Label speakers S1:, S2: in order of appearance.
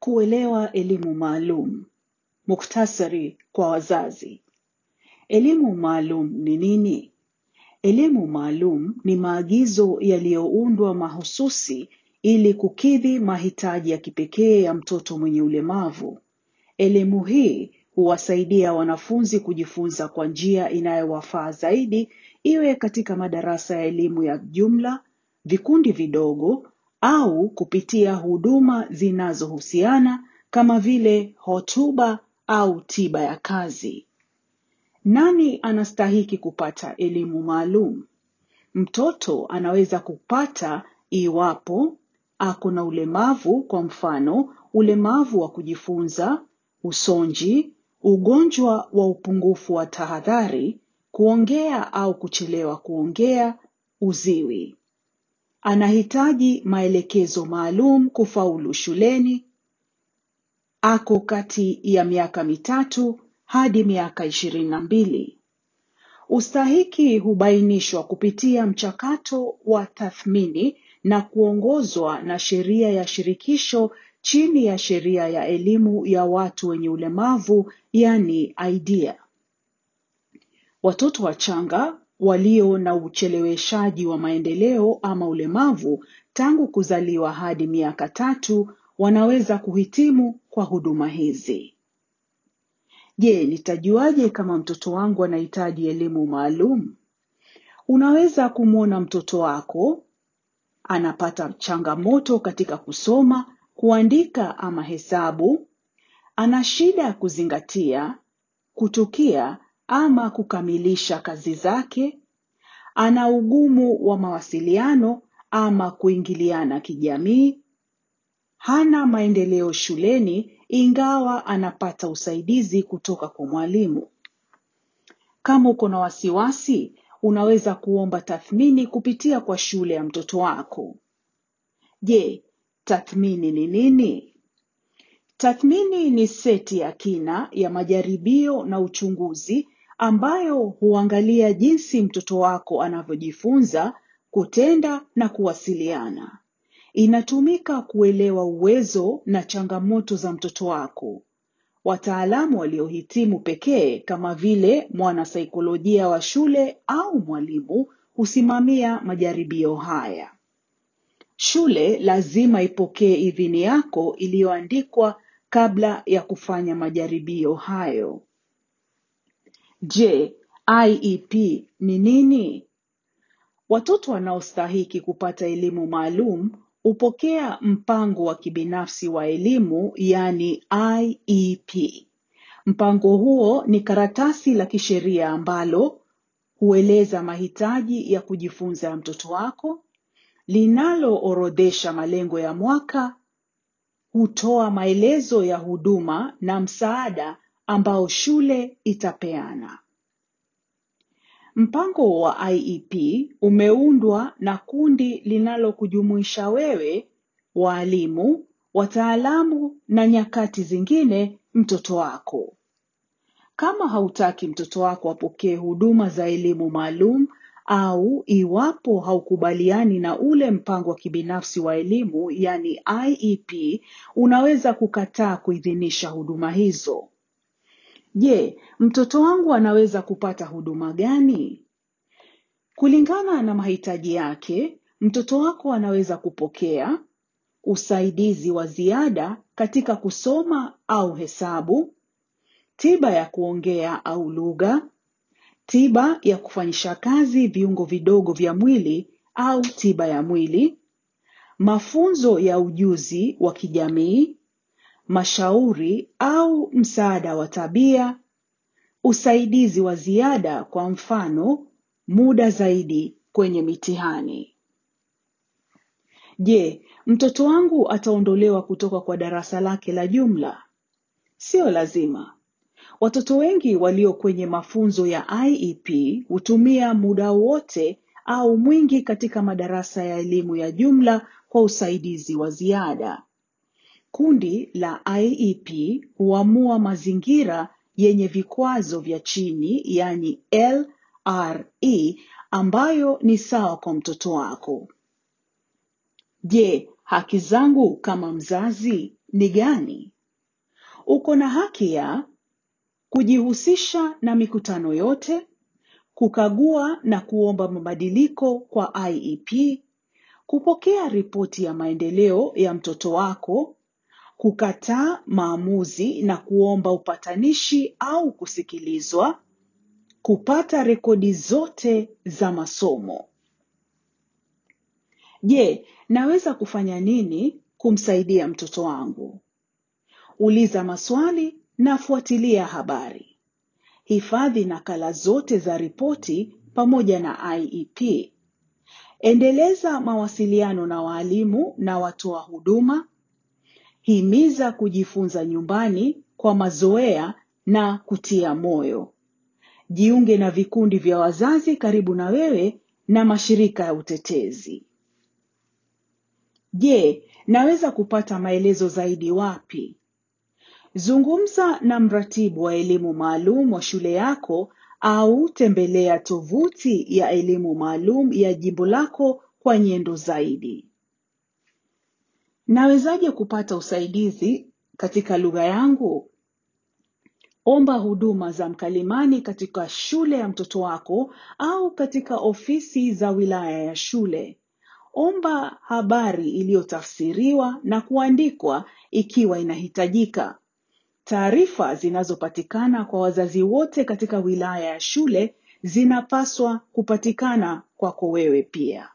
S1: Kuelewa elimu maalum. Muktasari kwa wazazi. Elimu maalum ni nini? Elimu maalum ni maagizo yaliyoundwa mahususi ili kukidhi mahitaji ya kipekee ya mtoto mwenye ulemavu. Elimu hii huwasaidia wanafunzi kujifunza kwa njia inayowafaa zaidi, iwe katika madarasa ya elimu ya jumla, vikundi vidogo au kupitia huduma zinazohusiana kama vile hotuba au tiba ya kazi. Nani anastahiki kupata elimu maalum? Mtoto anaweza kupata iwapo ako na ulemavu, kwa mfano ulemavu wa kujifunza, usonji, ugonjwa wa upungufu wa tahadhari, kuongea au kuchelewa kuongea, uziwi. Anahitaji maelekezo maalum kufaulu shuleni. Ako kati ya miaka mitatu hadi miaka ishirini na mbili. Ustahiki hubainishwa kupitia mchakato wa tathmini na kuongozwa na sheria ya shirikisho chini ya sheria ya elimu ya watu wenye ulemavu, yani IDEA. Watoto wachanga walio na ucheleweshaji wa maendeleo ama ulemavu tangu kuzaliwa hadi miaka tatu wanaweza kuhitimu kwa huduma hizi. Je, nitajuaje kama mtoto wangu anahitaji elimu maalum? Unaweza kumwona mtoto wako anapata changamoto katika kusoma, kuandika ama hesabu, ana shida ya kuzingatia, kutukia ama kukamilisha kazi zake, ana ugumu wa mawasiliano ama kuingiliana kijamii, hana maendeleo shuleni ingawa anapata usaidizi kutoka kwa mwalimu. Kama uko na wasiwasi, unaweza kuomba tathmini kupitia kwa shule ya mtoto wako. Je, tathmini ni nini? Tathmini ni seti ya kina ya majaribio na uchunguzi ambayo huangalia jinsi mtoto wako anavyojifunza, kutenda na kuwasiliana. Inatumika kuelewa uwezo na changamoto za mtoto wako. Wataalamu waliohitimu pekee kama vile mwanasaikolojia wa shule au mwalimu husimamia majaribio haya. Shule lazima ipokee idhini yako iliyoandikwa kabla ya kufanya majaribio hayo. Je, IEP ni nini? Watoto wanaostahiki kupata elimu maalum hupokea mpango wa kibinafsi wa elimu, yani IEP. Mpango huo ni karatasi la kisheria ambalo hueleza mahitaji ya kujifunza ya mtoto wako, linaloorodhesha malengo ya mwaka, hutoa maelezo ya huduma na msaada ambao shule itapeana. Mpango wa IEP umeundwa na kundi linalokujumuisha wewe, walimu, wataalamu na nyakati zingine mtoto wako. Kama hautaki mtoto wako apokee huduma za elimu maalum au iwapo haukubaliani na ule mpango wa kibinafsi wa elimu, yani IEP, unaweza kukataa kuidhinisha huduma hizo. Je, mtoto wangu anaweza kupata huduma gani? Kulingana na mahitaji yake, mtoto wako anaweza kupokea usaidizi wa ziada katika kusoma au hesabu, tiba ya kuongea au lugha, tiba ya kufanyisha kazi viungo vidogo vya mwili au tiba ya mwili, mafunzo ya ujuzi wa kijamii, mashauri au msaada wa tabia, usaidizi wa ziada kwa mfano, muda zaidi kwenye mitihani. Je, mtoto wangu ataondolewa kutoka kwa darasa lake la jumla? Sio lazima. Watoto wengi walio kwenye mafunzo ya IEP hutumia muda wote au mwingi katika madarasa ya elimu ya jumla kwa usaidizi wa ziada. Kundi la IEP huamua mazingira yenye vikwazo vya chini, yani LRE, ambayo ni sawa kwa mtoto wako. Je, haki zangu kama mzazi ni gani? Uko na haki ya kujihusisha na mikutano yote, kukagua na kuomba mabadiliko kwa IEP, kupokea ripoti ya maendeleo ya mtoto wako, kukataa maamuzi na kuomba upatanishi au kusikilizwa, kupata rekodi zote za masomo. Je, naweza kufanya nini kumsaidia mtoto wangu? Uliza maswali na fuatilia habari. Hifadhi nakala zote za ripoti pamoja na IEP. Endeleza mawasiliano na walimu na watoa huduma. Himiza kujifunza nyumbani kwa mazoea na kutia moyo. Jiunge na vikundi vya wazazi karibu na wewe na mashirika ya utetezi. Je, naweza kupata maelezo zaidi wapi? Zungumza na mratibu wa elimu maalum wa shule yako au tembelea tovuti ya elimu maalum ya jimbo lako kwa nyendo zaidi. Nawezaje kupata usaidizi katika lugha yangu? Omba huduma za mkalimani katika shule ya mtoto wako au katika ofisi za wilaya ya shule. Omba habari iliyotafsiriwa na kuandikwa ikiwa inahitajika. Taarifa zinazopatikana kwa wazazi wote katika wilaya ya shule zinapaswa kupatikana kwako wewe pia.